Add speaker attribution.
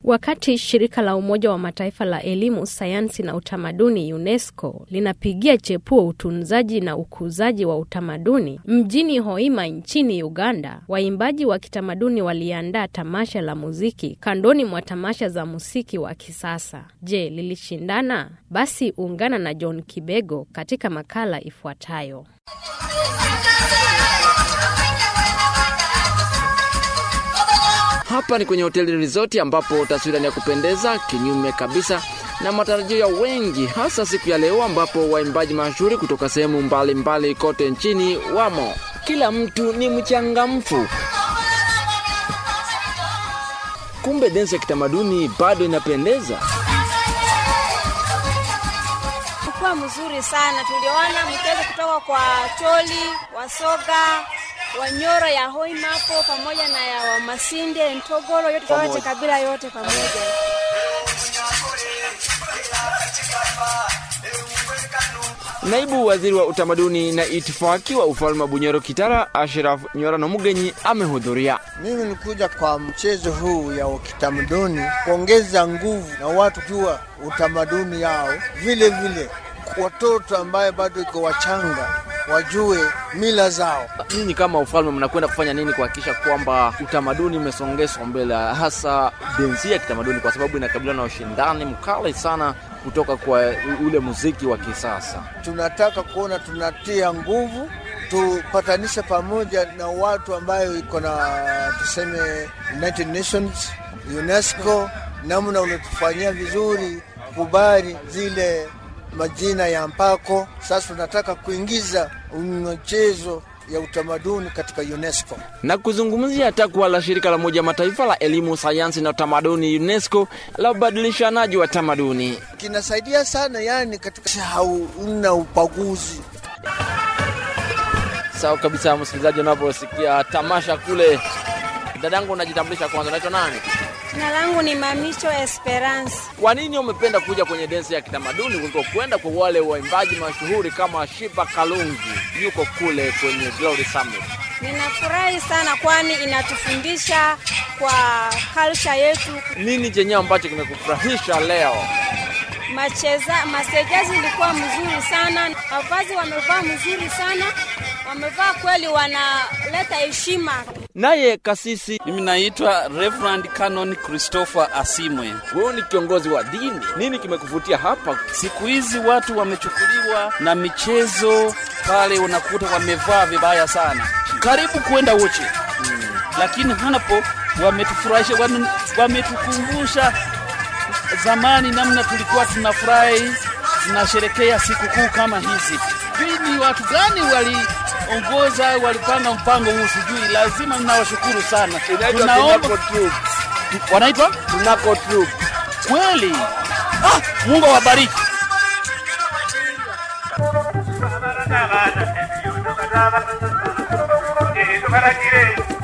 Speaker 1: Wakati shirika la Umoja wa Mataifa la elimu, sayansi na utamaduni UNESCO linapigia chepuo utunzaji na ukuzaji wa utamaduni mjini Hoima nchini Uganda, waimbaji wa kitamaduni waliandaa tamasha la muziki kandoni mwa tamasha za muziki wa kisasa. Je, lilishindana? Basi ungana na John Kibego katika makala ifuatayo.
Speaker 2: Hapa ni kwenye hoteli resort ambapo taswira ni ya kupendeza kinyume kabisa na matarajio ya wengi, hasa siku ya leo ambapo waimbaji mashuhuri kutoka sehemu mbalimbali kote nchini wamo. Kila mtu ni mchangamfu. Kumbe densi ya kitamaduni bado inapendeza.
Speaker 3: Ulikuwa mzuri sana, tuliona mchezo kutoka kwa Choli, Wasoga, Wanyoro ya Hoima hapo pamoja na ya Wamasinde, Ntogoro, yote yote kabila yote pamoja.
Speaker 2: Naibu waziri wa utamaduni na itifaki wa ufalme wa Bunyoro Kitara, Ashraf Nyorano Mugenyi amehudhuria.
Speaker 4: Mimi nikuja kwa mchezo huu ya kitamaduni kuongeza nguvu na watu jua utamaduni yao, vile vile watoto ambaye bado iko wachanga wajue mila zao.
Speaker 2: Ninyi kama ufalme mnakwenda kufanya nini kuhakikisha kwamba utamaduni umesongeswa mbele, hasa densi ya kitamaduni, kwa sababu inakabiliwa na ushindani mkali sana kutoka kwa ule muziki wa kisasa?
Speaker 4: Tunataka kuona tunatia nguvu tupatanishe pamoja na watu ambayo iko na tuseme United Nations, UNESCO, namna unatufanyia vizuri kubali zile majina ya mpako. Sasa tunataka kuingiza mchezo ya utamaduni katika UNESCO
Speaker 2: na kuzungumzia takwa la shirika la Umoja Mataifa la elimu, sayansi na utamaduni UNESCO la ubadilishanaji wa tamaduni.
Speaker 4: kinasaidia sana, yani katika hauna ubaguzi.
Speaker 2: Sawa kabisa, msikilizaji, unaposikia tamasha kule, dadangu, unajitambulisha kwanza, unaitwa nani?
Speaker 3: Jina langu ni Mamicho Esperance.
Speaker 2: Kwa nini umependa kuja kwenye densi ya kitamaduni kuliko kwenda kwa wale waimbaji mashuhuri kama Shiba Kalungi yuko kule kwenye Glory Summit?
Speaker 3: Ninafurahi sana kwani inatufundisha kwa culture yetu.
Speaker 2: Nini chenye ambacho kimekufurahisha leo?
Speaker 3: Macheza masejazi ilikuwa mzuri sana, mavazi wamevaa mzuri sana, wamevaa kweli, wanaleta heshima.
Speaker 2: Naye kasisi,
Speaker 5: Mimi naitwa Reverend Canon Christopher Asimwe.
Speaker 2: wewe ni kiongozi wa dini, nini kimekuvutia hapa?
Speaker 5: Siku hizi watu wamechukuliwa na michezo pale, unakuta wamevaa vibaya sana, karibu kwenda uchi hmm. Lakini hapo wametufurahisha, wame- wametukumbusha zamani namna tulikuwa tunafurahi tunasherekea sikukuu kama hizi. Hivi ni watu gani waliongoza walipanga mpango huu? Sijui, lazima ninawashukuru sana. Tunaomba wanaitwa
Speaker 2: Tunako troop.
Speaker 5: kweli. Ah, Mungu awabariki.
Speaker 6: Tubaragire